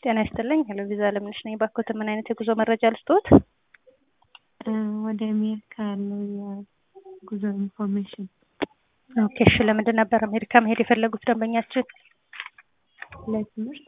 ጤና ይስጥልኝ። ሄሎ ቪዛ ለምነሽ ነኝ። ባኮት ምን አይነት የጉዞ መረጃ ልስጥዎት? ወደ አሜሪካ ያለው የጉዞ ኢንፎርሜሽን። ኦኬ እሺ። ለምንድን ነበር አሜሪካ መሄድ የፈለጉት ደንበኛችን? ለትምህርት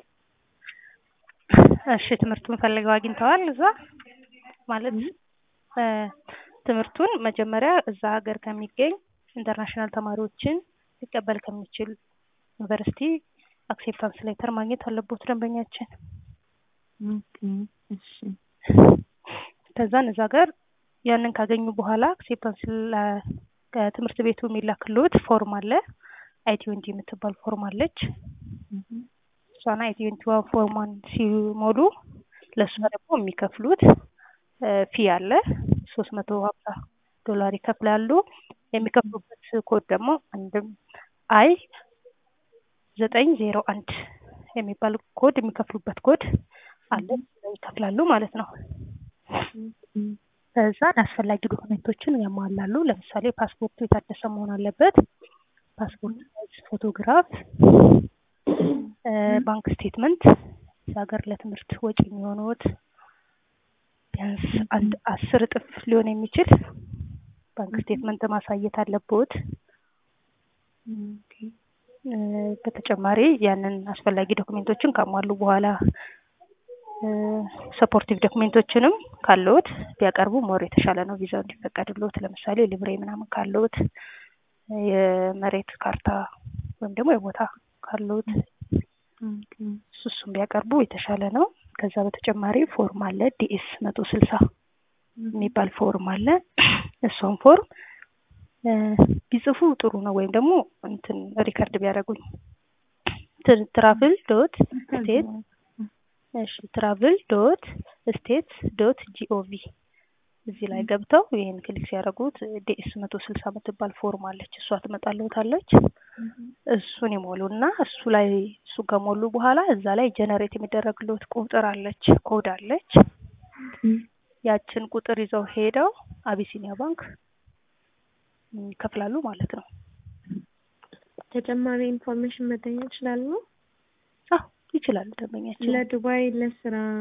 እሺ። ትምህርቱን ፈልገው አግኝተዋል? እዛ ማለት ትምህርቱን መጀመሪያ እዛ ሀገር ከሚገኝ ኢንተርናሽናል ተማሪዎችን ሊቀበል ከሚችል ዩኒቨርሲቲ አክሴፕታንስ ሌተር ማግኘት አለቦት ደንበኛችን። ኦኬ እሺ። ከዛን እዛ ሀገር ያንን ካገኙ በኋላ አክሴፕታንስ ከትምህርት ቤቱ የሚላክልዎት ፎርም አለ። አይ ትዌንቲ የምትባል ፎርም አለች። እሷን አይ ትዌንቲ ዋን ፎርሟን ሲሞሉ ለእሷ ደግሞ የሚከፍሉት ፊ አለ። ሶስት መቶ ሀምሳ ዶላር ይከፍላሉ። የሚከፍሉበት ኮድ ደግሞ አንድም አይ ዘጠኝ ዜሮ አንድ የሚባል ኮድ የሚከፍሉበት ኮድ አለ። ይከፍላሉ ማለት ነው። ከዛን አስፈላጊ ዶክመንቶችን ያሟላሉ። ለምሳሌ ፓስፖርቱ የታደሰ መሆን አለበት። ፓስፖርት ሳይዝ ፎቶግራፍ፣ ባንክ ስቴትመንት ሀገር ለትምህርት ወጪ የሚሆኑት ቢያንስ አንድ አስር እጥፍ ሊሆን የሚችል ባንክ ስቴትመንት ማሳየት አለብዎት። በተጨማሪ ያንን አስፈላጊ ዶክሜንቶችን ካሟሉ በኋላ ሰፖርቲቭ ዶክሜንቶችንም ካለዎት ቢያቀርቡ ሞር የተሻለ ነው ቪዛው እንዲፈቀድልዎት። ለምሳሌ ሊብሬ ምናምን ካለዎት፣ የመሬት ካርታ ወይም ደግሞ የቦታ ካለዎት እሱ እሱም ቢያቀርቡ የተሻለ ነው። ከዛ በተጨማሪ ፎርም አለ ዲኤስ መቶ ስልሳ የሚባል ፎርም አለ። እሷን ፎርም ቢጽፉ ጥሩ ነው። ወይም ደግሞ እንትን ሪከርድ ቢያደርጉኝ ትራቭል ዶት ስቴት እሺ ትራቭል ዶት ስቴት ዶት ጂኦቪ እዚህ ላይ ገብተው ይህን ክሊክ ሲያደርጉት ዲኤስ መቶ ስልሳ የምትባል ፎርም አለች። እሷ ትመጣልዎታለች። እሱን ይሞሉና እሱ ላይ እሱ ከሞሉ በኋላ እዛ ላይ ጀነሬት የሚደረግልዎት ቁጥር አለች፣ ኮድ አለች። ያችን ቁጥር ይዘው ሄደው አቢሲኒያ ባንክ ይከፍላሉ ማለት ነው። ተጨማሪ ኢንፎርሜሽን መጠየቅ ይችላሉ? አዎ ይችላሉ። ደንበኛችን ለዱባይ ለስራ